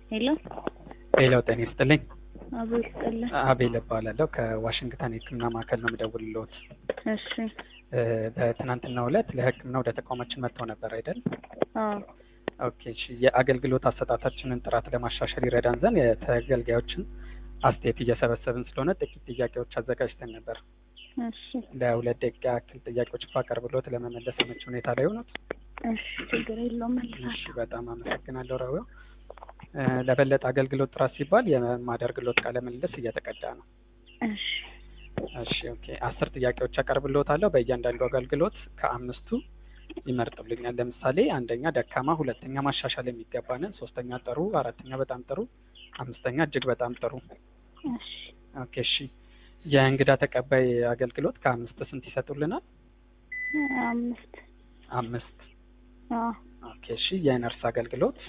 ሄሎ ሄሎ ጤና ይስጥልኝ። አቦ ይስጥልን። አቤል እባላለሁ ከዋሽንግተን የሕክምና ማዕከል ነው የምደውልልዎት። እሺ እ በትናንትናው ዕለት ለሕክምና ወደ ተቋማችን መጥተው ነበር አይደል? አዎ ኦኬ እሺ። የአገልግሎት አሰጣጣችንን ጥራት ለማሻሻል ይረዳን ዘንድ የተገልጋዮችን አስተያየት እየሰበሰብን ስለሆነ ጥቂት ጥያቄዎች አዘጋጅተን ነበር። እሺ ለሁለት ደቂቃ ያክል ጥያቄዎች ባቀርብልዎት ለመመለስ አመቺ ሁኔታ ላይ ሆኑት? እሺ ችግር የለውም እሺ መልሳለሁ። በጣም አመሰግናለሁ ራዊው። እ ለበለጠ አገልግሎት ጥራት ሲባል የማደርግልዎት ቃለ ምልልስ እየተቀዳ ነው። እሺ እሺ ኦኬ። አስር ጥያቄዎች አቀርብልዎታለሁ። በእያንዳንዱ አገልግሎት ከአምስቱ ይመርጡልኛል። ለምሳሌ አንደኛ ደካማ፣ ሁለተኛ ማሻሻል የሚገባንን፣ ሶስተኛ ጥሩ፣ አራተኛ በጣም ጥሩ፣ አምስተኛ እጅግ በጣም ጥሩ። እሺ ኦኬ እሺ። የእንግዳ ተቀባይ አገልግሎት ከአምስት ስንት ይሰጡልናል? አምስት አምስት። አዎ ኦኬ እሺ። የነርስ አገልግሎት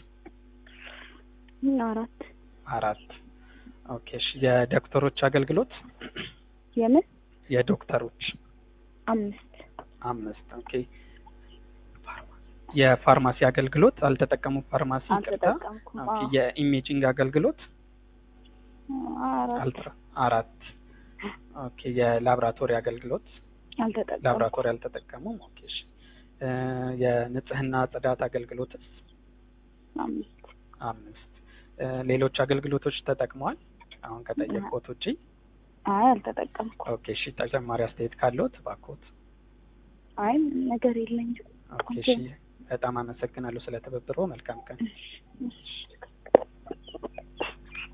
አራት አራት። ኦኬ እሺ። የዶክተሮች አገልግሎት የምን የዶክተሮች አምስት አምስት። ኦኬ። የፋርማሲ አገልግሎት አልተጠቀሙም። ፋርማሲ ይቅርታ። አልተጠቀምኩም። ኦኬ። አዎ የኢሜጂንግ አገልግሎት አራት አልትራ አራት። ኦኬ። የላብራቶሪ አገልግሎት አልተጠቀምኩም። ላብራቶሪ አልተጠቀሙም። ኦኬ እሺ። እ የንጽህና ጽዳት አገልግሎትስ አምስት አምስት። እ ሌሎች አገልግሎቶች ተጠቅመዋል አሁን ከጠየቅዎት ውጪ? አይ አልተጠቀምኩም። ኦኬ እሺ። ተጨማሪ አስተያየት ካለዎት እባክዎት። አይ ነገር የለኝም። ኦኬ እሺ። በጣም አመሰግናለሁ ስለ ትብብሮ። መልካም ቀን። እሺ እሺ